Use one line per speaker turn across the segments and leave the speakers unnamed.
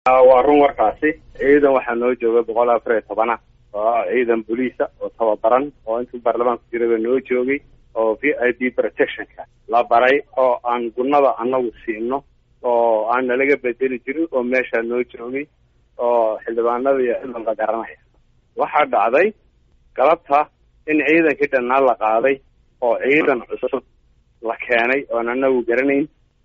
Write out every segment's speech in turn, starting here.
waa run warkaasi ciidan waxaa noo jooga boqol afar iyo tobana oo ciidan boliisa oo tababaran oo intuu baarlamaanku jiraba noo joogay oo v i p protectionka la baray oo aan gunada anagu siino oo aan nalaga bedeli jirin oo meeshaa noo joogay oo xildhibaanada iyo ciidan la garanaya waxaa dhacday galabta in ciidankii dhannaa la qaaday oo ciidan cusub la keenay oon anagu garanayn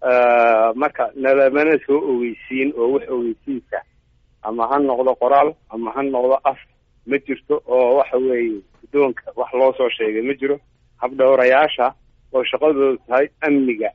marka nalamana soo ogeysiin oo wax ogeysiinka ama ha noqdo qoraal ama ha noqdo af ma jirto oo waxa weeye guddoonka wax loo soo sheegay ma jiro habdhowrayaasha oo shaqadoodu tahay amniga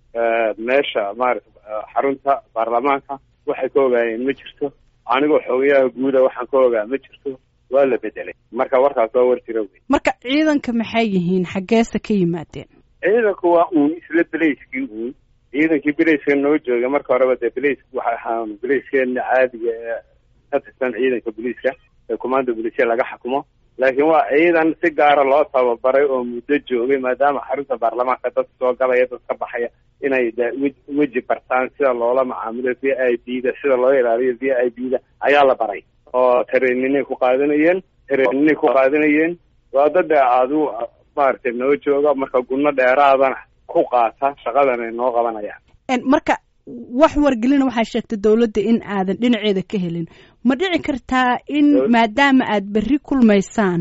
meesha maarata xarunta baarlamaanka waxay ka ogaayeen ma jirto anigoo xogayaha guuda waxaan ka ogaa ma jirto waa la bedelay marka warkaas waa war jira wey
marka ciidanka maxay yihiin xaggeese ka yimaadeen
ciidanku waa uun isla belayskii uun ciidankii belayska noo jooga marka horeba dee belays waxa ahaa belayskeena caadiga ee ka tirsan ciidanka boliiska ee commanda bolisia laga xukumo laakiin waa ciidan si gaara loo tababaray oo muddo joogay maadaama xarunta baarlamaanka dad soo galaya dad ka baxaya inay de weji bartaan sida loola macaamilo v i b da sida loo ilaaliyo v i b da ayaa la baray oo tareeninay ku qaadanayeen tareeninay ku qaadanayeen waa dada adu maaragtay noo jooga marka gunno dheeraadana ku qaata shaqadan ay noo qabanayaan
marka wax wargelina waxaa sheegtay dowladda in aadan dhinaceeda ka helin ma dhici kartaa in maadaama aad berri kulmaysaan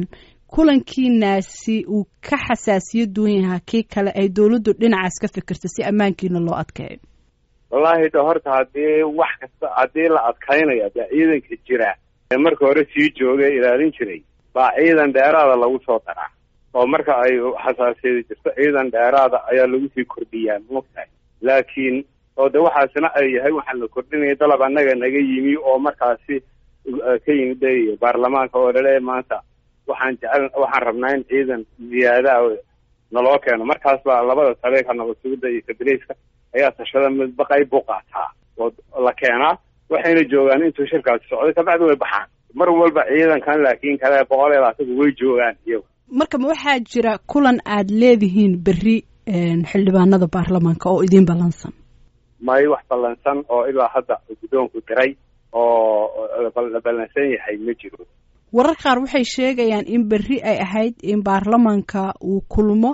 kulankiinaasi uu ka xasaasiyo duwan yahaa kii kale ay dowladdu dhinacaas ka fikirto si ammaankiina loo adkeeyo
wallaahi de horta haddii wax kasta haddii la adkaynayo dee ciidanka jira ee marka hore sii jooga ilaalin jiray baa ciidan dheeraada lagu soo daraa oo marka ay xasaasiyada jirto ciidan dheeraada ayaa lagu sii kordhiyaa mogtahay laakiin oo de waxaasina ay yahay waxaa la kordhinaya dalab annaga naga yimi oo markaasi ka yimid baarlamaanka oo lale maanta waxaan jecel waxaan rabnaa in ciidan ziyaadaha naloo keeno markaas baa labada taleeka nabad sugidda iyo kabileyska ayaa tashada midba qayb buu qaataa oo la keenaa waxayna joogaan intuu shirkaasi socday kabacdi way baxaan mar walba ciidankan laakiin kale boqol iyo labaatan way joogaan iyagu
marka ma waxaa jira kulan aad leedihiin berri xildhibaanada baarlamaanka oo idiin ballansan
may wax ballansan oo ilaa hadda guddoonku diray oo la ballansan yahay ma jiro
warar qaar waxay sheegayaan in berri ay ahayd in baarlamaanka uu kulmo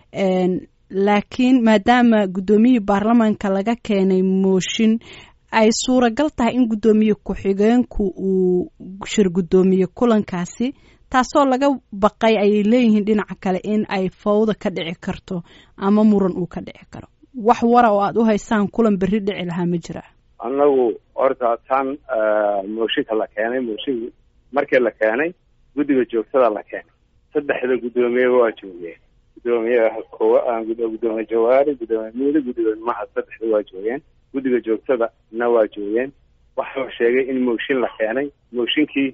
laakiin maadaama guddoomiyihii baarlamaanka laga keenay mooshin ay suuragal tahay in guddoomiye ku-xigeenku uu shir guddoomiye kulankaasi taasoo laga baqay ayay leeyihiin dhinaca kale in ay fawda ka dhici karto ama muran uu ka dhici karo wax wara oo aada u haysaan kulan berri dhici lahaa ma jira
annagu horta tan mooshinka la keenay mooshin markii la keenay guddiga joogtada la keenay saddexda guddoomiyeba waa joogeen guddoomiyaha kowa guddoomiye jawaari guddoomiye miili guddoomiye mahad saddexda waa joogeen guddiga joogtada na waa joogeen waxaa la sheegay in mooshin la keenay mooshinkii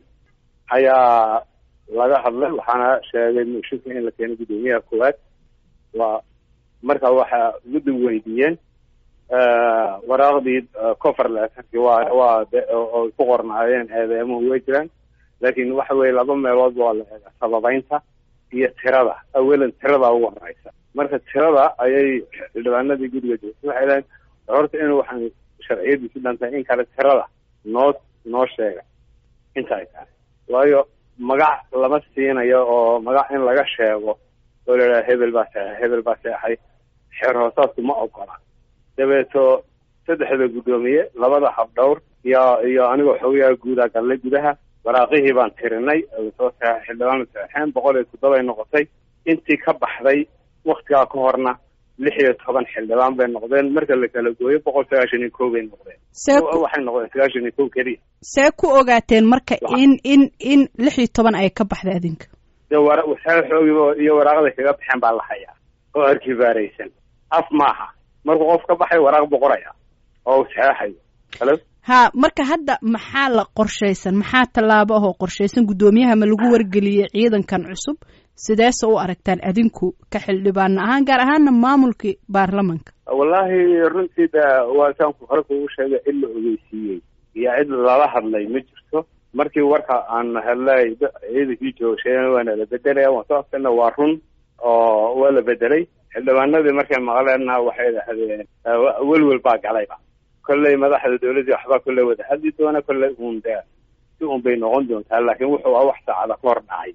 ayaa laga hadlay waxaana sheegay mooshinka in la keenay guddoomiyaha koowaad waa marka waxaa guddigu weydiiyeen waraaqdii cover leetarkii waa waa oo ku qornaayeen eedeemuhu way jiraan laakiin waxa weye laba meelood waa la eega sababeynta iyo tirada awalan tirada ugu horeysa marka tirada ayay xildhibaanadii guddiga joogtay waxay lehayn horta in waxaan sharciyadiisi dhantay in kale tirada noo noo sheega inta ay tahay waayo magac lama siinayo oo magac in laga sheego oo la idhaha hebel baa seexay hebel baa seexay xeer hoosaasku ma ogola dabeeto saddexda guddoomiye labada habdhowr iyo iyo anigoo xogayaha guudaa gallay gudaha waraaqihii baan tirinay soo seexay xildhibaan seexeen boqol iyo toddobay noqotay intii ka baxday waktigaa ka horna lix iyo toban xildhibaan bay noqdeen marka la kala gooyo boqol sagaashan iyo kow bay noqdeen waxay noqdeen sagaashan iyo kow keliya
see ku ogaateen marka in in in lix iyo toban ay ka baxday adinka
de wara xoogiiba iyo waraaqday kaga baxeen baa la hayaa oo arkibaaraysan af maaha markuu qof ka baxay waraaq buu qoraya oo u saxeexayo halo
ha marka hadda maxaa la qorshaysan maxaa tallaabo ahoo qorshaysan guddoomiyaha ma lagu wargeliyey ciidankan cusub sideese u aragtaan adinku ka xildhibaana ahaan gaar ahaana maamulkii baarlamanka
wallaahi runtii de waa saanku hore kugu sheegay cid la ogeysiiyey iyo cid lala hadlay ma jirto markii warka aan helnay ciidankii joogsheena waana la bedelaya waan soo afkana waa run oo waa la bedelay xildhibaanadii markay maqleenna waxay dhahdeen welwel baa galayba kolley madaxda dawladdii waxbaa kolley wada hadli doona kolley uun de si un bay noqon doontaa laakiin wuxuu ah wax saacada ka hor dhacay